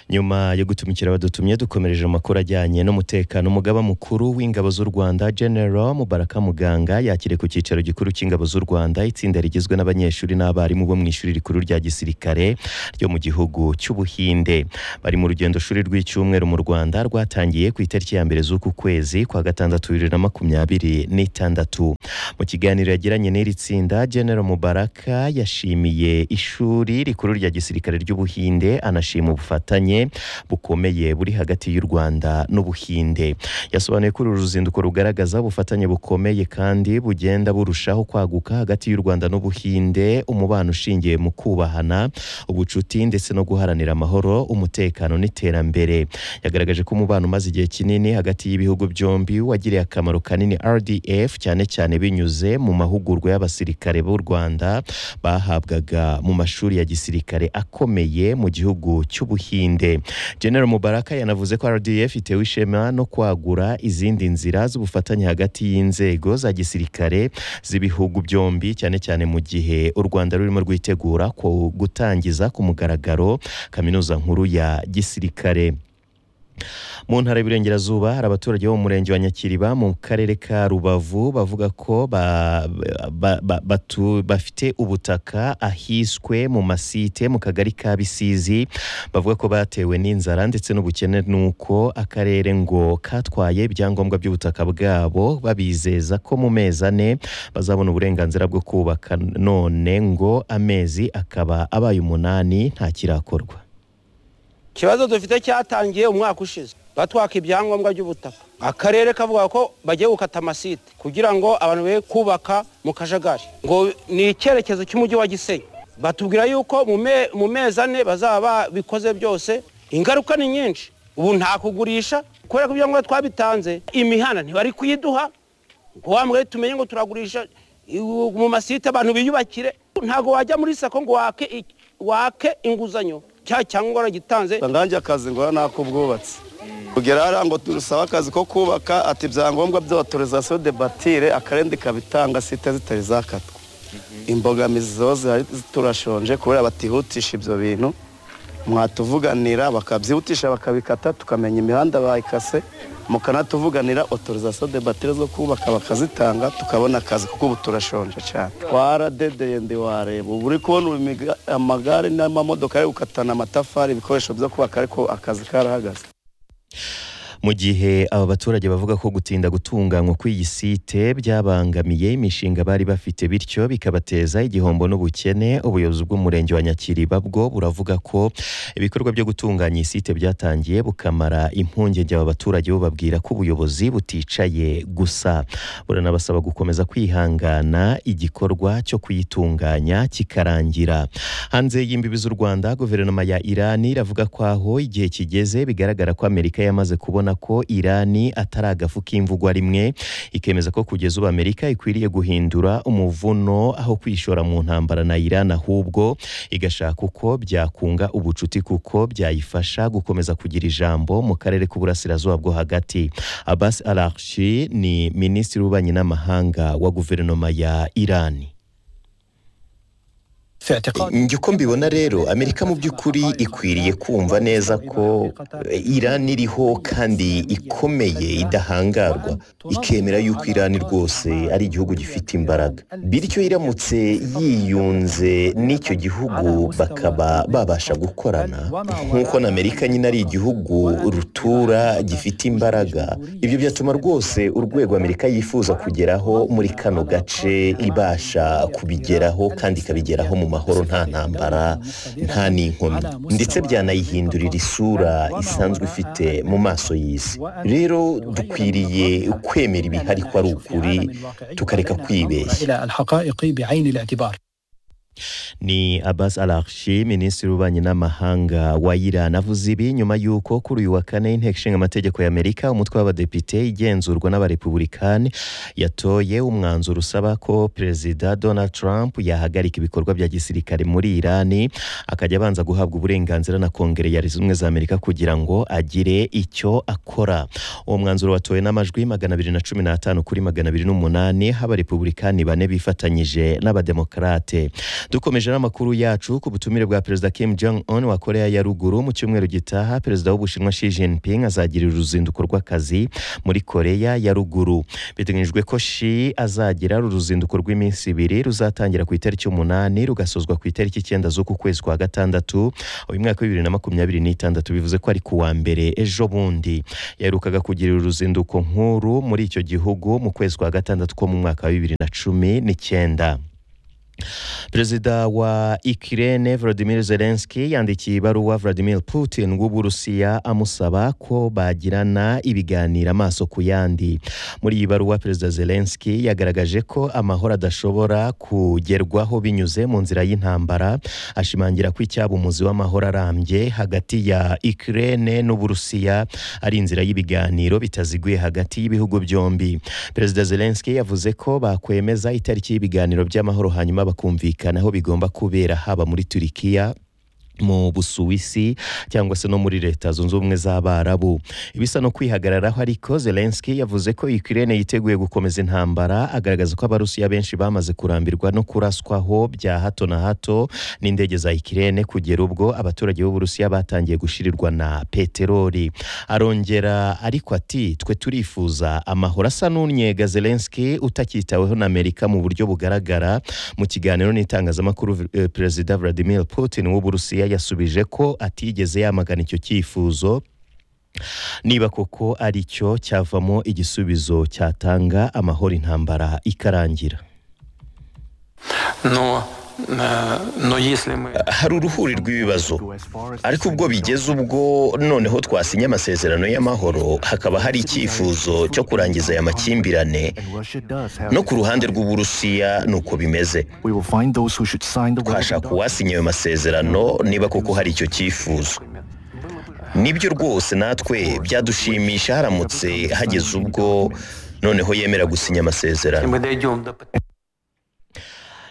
nyuma yo gutumikira abadutumye dukomereje amakuru ajyanye n'umutekano umugaba mukuru w'ingabo z'u rwanda general mubaraka muganga yakiriye ku cyicaro gikuru cy'ingabo z'u rwanda itsinda rigizwe n'abanyeshuri n'abarimu bo mu ishuri rikuru rya gisirikare ryo mu gihugu cy'ubuhinde bari mu rugendo shuri rw'icyumweru mu rwanda rwatangiye ku itariki ya mbere z'uku kwezi kwa gatandatu bibiri na makumyabiri n'itandatu mu kiganiro yagiranye n'iri tsinda general mubaraka yashimiye ishuri rikuru rya gisirikare ry'ubuhinde anashima ubufatanye bukomeye buri hagati y'u rwanda n'ubuhinde yasobanuye ko uru ruzinduko rugaragaza ubufatanye bukomeye kandi bugenda burushaho kwaguka hagati y'u rwanda n'ubuhinde umubano ushingiye mu kubahana ubucuti ndetse no guharanira amahoro umutekano n'iterambere yagaragaje ko umubano umaze igihe kinini hagati y'ibihugu byombi wagiriye akamaro kanini rdf cyane cyane binyuze mu mahugurwa y'abasirikare b'u rwanda bahabwaga mu mashuri ya gisirikare akomeye mu gihugu cy'ubuhinde general mubaraka yanavuze ko rdf itewe ishema no kwagura izindi nzira z'ubufatanye hagati y'inzego za gisirikare z'ibihugu byombi cyane cyane mu gihe u rwanda rurimo rwitegura ku gutangiza ku mugaragaro kaminuza nkuru ya gisirikare mu ntara y'Iburengerazuba hari abaturage bo mu murenge wa Nyakiriba mu karere ka Rubavu bavuga ko ba, ba, ba, batu, bafite ubutaka ahiswe mu masite mu kagari ka Bisizi bavuga ko batewe n'inzara ndetse n'ubukene nuko akarere ngo katwaye ibyangombwa by'ubutaka bwabo babizeza ko mu mezi ane bazabona uburenganzira bwo kubaka none ngo amezi akaba abaye umunani nta kirakorwa ikibazo dufite cyatangiye umwaka ushize batwaka ibyangombwa by'ubutaka akarere kavuga ko bagiye gukata amasite kugira ngo abantu be kubaka mu kajagari ngo ni icyerekezo cy'umujyi wa gisenyi batubwira yuko mu mezi ane bazaba bikoze byose ingaruka ni nyinshi ubu nta kugurisha kubera ko ibyangombwa twabitanze imihanda ntibari kuyiduha wambwe tumenye ngo turagurisha mu masite abantu biyubakire ntabwo wajya muri sako ngo wake inguzanyo cya cyangwa waragitanze nanjye akazi ngo nakubwubatse kugera hariya ngo turusaba akazi ko kubaka ati ibyangombwa by'autorizasiyo de batire akarenzi kabitanga site zitari zakatwa imbogamizi zose turashonje kubera batihutisha ibyo bintu mwatuvuganira bakabyihutisha bakabikata tukamenya imihanda bayikase mukanatuvuganira otorizasiyo de batire zo kubaka bakazitanga tukabona akazi kuko ubu turashonje cyane twaradedeye ndi wareba ubu uri kubona amagare n'amamodoka ari gukatana amatafari ibikoresho byo kubaka ariko akazi karahagaze mu gihe aba baturage bavuga ko gutinda gutunganywa kw'iyi site byabangamiye imishinga bari bafite bityo bikabateza igihombo n'ubukene ubuyobozi bw'umurenge wa nyakiriba bwo buravuga ko ibikorwa byo gutunganya iyi site byatangiye bukamara impungenge aba baturage bababwira ko ubuyobozi buticaye gusa buranabasaba gukomeza kwihangana igikorwa cyo kuyitunganya kikarangira hanze y'imbibi z'u rwanda guverinoma ya irani iravuga ko aho igihe kigeze bigaragara ko amerika yamaze kubona ko irani atari agafu k'imvugwa rimwe ikemeza ko kugeza ubu amerika ikwiriye guhindura umuvuno aho kwishora mu ntambara na irani ahubwo igashaka uko byakunga ubucuti kuko byayifasha gukomeza kugira ijambo mu karere k'uburasirazuba bwo hagati abasi arashi ni minisitiri w'ububanyi n'amahanga wa guverinoma ya irani uko mbibona rero amerika mu by'ukuri ikwiriye kumva neza ko irani iriho kandi ikomeye idahangarwa ikemera yuko irani rwose ari igihugu gifite imbaraga bityo iramutse yiyunze n'icyo gihugu bakaba babasha gukorana nk'uko na amerika nyine ari igihugu rutura gifite imbaraga ibyo byatuma rwose urwego amerika yifuza kugeraho muri kano gace ibasha kubigeraho kandi ikabigeraho mu mahanga amahoro nta ntambara nta n'inkomyi ndetse byanayihindurira isura isanzwe ifite mu maso y'isi rero dukwiriye kwemera ibihari ko ari ukuri tukareka kwibeshya ni Abbas Arashi minisitiri w'ububanyi n'amahanga wa Iran avuze ibi nyuma y'uko kuri uyu wa kane inteko ishinga amategeko y'Amerika umutwe w'abadepite igenzurwa n'abarepubulikani yatoye umwanzuro usaba ko perezida Donald Trump yahagarika ibikorwa bya gisirikare muri Iran akajya abanza guhabwa uburenganzira na kongere ya Leta Zunze za Amerika kugira ngo agire icyo akora uwo mwanzuro watowe n'amajwi magana abiri na cumi n'atanu kuri magana abiri n'umunani haba repubulikani bane bifatanyije n'abademokarate dukomeje n'amakuru yacu ku butumire bwa perezida Kim Jong Un wa Korea ya ruguru mu cyumweru gitaha perezida w'ubushinwa Xi Jinping azagirira uruzinduko rw'akazi muri Korea ya ruguru biteganyijwe ko Xi azagira uruzinduko rw'iminsi ibiri ruzatangira ku itariki umunani rugasozwa ku itariki icyenda z'uku kwezi kwa gatandatu uyu mwaka wa bibiri na makumyabiri n'itandatu bivuze ko ari ku wa mbere ejo bundi yaherukaga kugirira uruzinduko nkuru muri icyo gihugu mu kwezi kwa gatandatu ko mu mwaka wa bibiri na cumi n'icyenda perezida wa ikirene Volodymyr Zelensky yandikiye ibaruwa Vladimir Putin w'uburusiya amusaba ko bagirana ibiganiro amaso ku yandi muri iyi baruwa perezida Zelensky yagaragaje ko amahoro adashobora kugerwaho binyuze mu nzira y'intambara ashimangira ko icyaba umuzi w'amahoro arambye hagati ya ikirene n'uburusiya ari inzira y'ibiganiro bitaziguye hagati y'ibihugu byombi perezida Zelensky yavuze ko bakwemeza itariki y'ibiganiro by'amahoro hanyuma bakumvikana aho bigomba kubera haba muri turikiya mu busuwisi cyangwa se no muri leta zunze ubumwe z'abarabu ibisa no kwihagararaho ariko Zelensky yavuze ko Ukraine yiteguye gukomeza intambara agaragaza ko abarusiya benshi bamaze kurambirwa no kuraswaho bya hato na hato n'indege za Ukraine kugera ubwo abaturage b'uburusiya batangiye gushirirwa na peteroli arongera ariko ati twe turifuza amahoro asa n'unyega Zelensky utakitaweho na Amerika mu buryo bugaragara mu kiganiro n'itangazamakuru eh, Perezida Vladimir Putin w'uburusiya yasubije ko atigeze yamagana icyo cyifuzo niba koko ari cyo cyavamo igisubizo cyatanga amahoro intambara ikarangira Но, э, но если мы... hari uruhuri rw'ibibazo ariko ubwo bigeze ubwo noneho twasinye amasezerano y'amahoro hakaba hari icyifuzo cyo kurangiza aya makimbirane no ku ruhande rw'uburusiya ni uko bimeze twashaka uwasinye ayo masezerano niba koko hari icyo cyifuzo nibyo rwose natwe byadushimisha haramutse hageze ubwo noneho yemera gusinya amasezerano Мы дойдем до...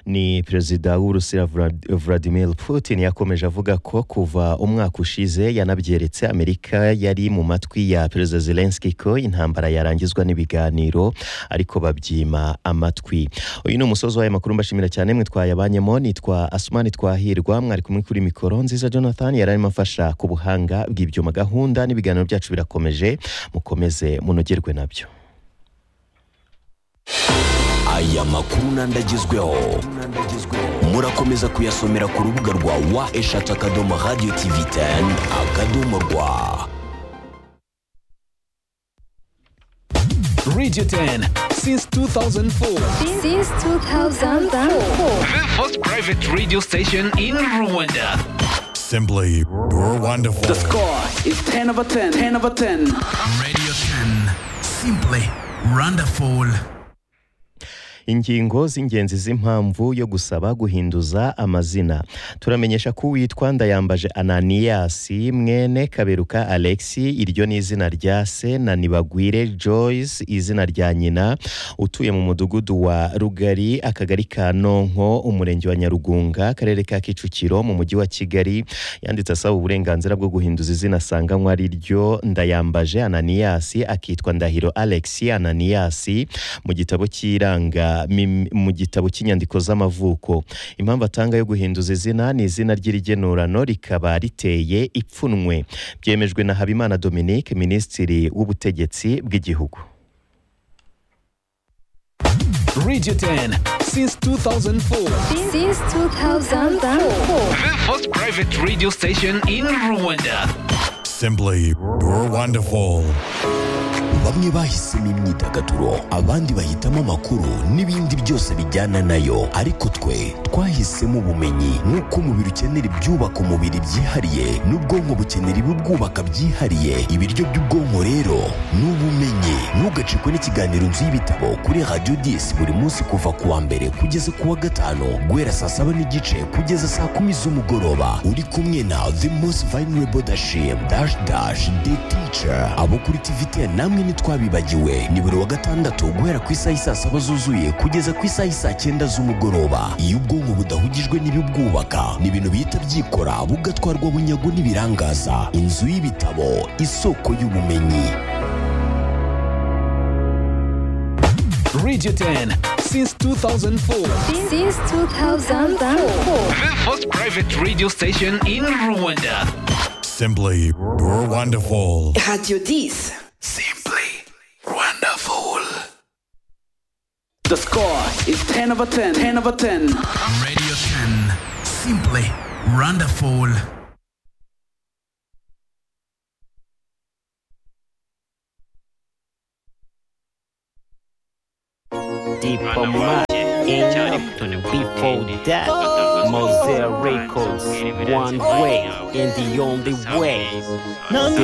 ni perezida w'urusiya Vlad- Vladimir Putin yakomeje avuga ko kuva umwaka ushize yanabyeretse Amerika yari mu matwi ya perezida Zelensky ko intambara yarangizwa n'ibiganiro ariko babyima amatwi uyu ni umusozi w'aya makuru mbashimira cyane mwitwaye abanyemo nitwa Asumani Twahirwa mwari kumwe kuri mikoro nziza Jonathan yari arimo afasha ku buhanga bw'ibyuma gahunda n'ibiganiro byacu birakomeje mukomeze munogerwe nabyo aya makuru n'andi agezweho murakomeza kuyasomera ku rubuga rwa wa eshatu akadomo radiyo tivi teni akadomo rwa Radio 10 since 2004. Since 2004. The first private radio station in Rwanda. Simply, you're wonderful. Score is 10 over 10. 10 over 10. Radio 10 simply wonderful. ingingo z'ingenzi z'impamvu yo gusaba guhinduza amazina turamenyesha ko uwitwa ndayambaje ananiyasi mwene kaberuka alexi iryo ni izina rya se na nibagwire joyce izina rya nyina utuye mu mudugudu wa rugari akagari ka nonko umurenge wa nyarugunga akarere ka kicukiro mu mujyi wa kigali yanditse asaba uburenganzira bwo guhinduza izina asanganywe ari ryo ndayambaje ananiyasi akitwa ndahiro alexi ananiyasi mu gitabo cy'iranga Rwanda mim- mu gitabo cy'inyandiko z'amavuko impamvu atanga yo guhinduza izina ni izina ry'irigenurano rikaba riteye ipfunwe byemejwe na habimana dominique minisitiri w'ubutegetsi bw'igihugu Radio 10 since 2004. Since 2004. The first private radio station in Rwanda. Simply, you're wonderful. bamwe bahisemo imyidagaduro abandi bahitamo amakuru n'ibindi byose bijyana nayo ariko twe twahisemo ubumenyi nk'uko umubiri ukenera ibyubaka umubiri byihariye n'ubwonko bukenera ibibwubaka byihariye ibiryo by'ubwonko rero ni ubumenyi ntugacikwe n'ikiganiro nzu y'ibitabo kuri radiyo disi buri munsi kuva ku wa mbere kugeza ku wa gatanu guhera saa saba n'igice kugeza saa kumi z'umugoroba uri kumwe na the most vulnerable dashim dash dash the teacher abo kuri tivite namwe ntitwabibagiwe ni buri wa gatandatu guhera ku isaha isaa saba zuzuye kugeza ku isaha isaa cyenda z'umugoroba iyo ubwonko budahugijwe n'ibibwubaka ni ibintu bihita byikora bugatwarwa bunyago n'ibirangaza inzu y'ibitabo isoko y'ubumenyi Radio 10 since 2004. Since 2004. The first private radio station in Rwanda. Simply You're wonderful. Radio 10. Simply wonderful. The score is 10 over 10. 10 over 10. Radio 10. Simply wonderful. Deeper Mark, before that, Mosaic Records, one way and the only way.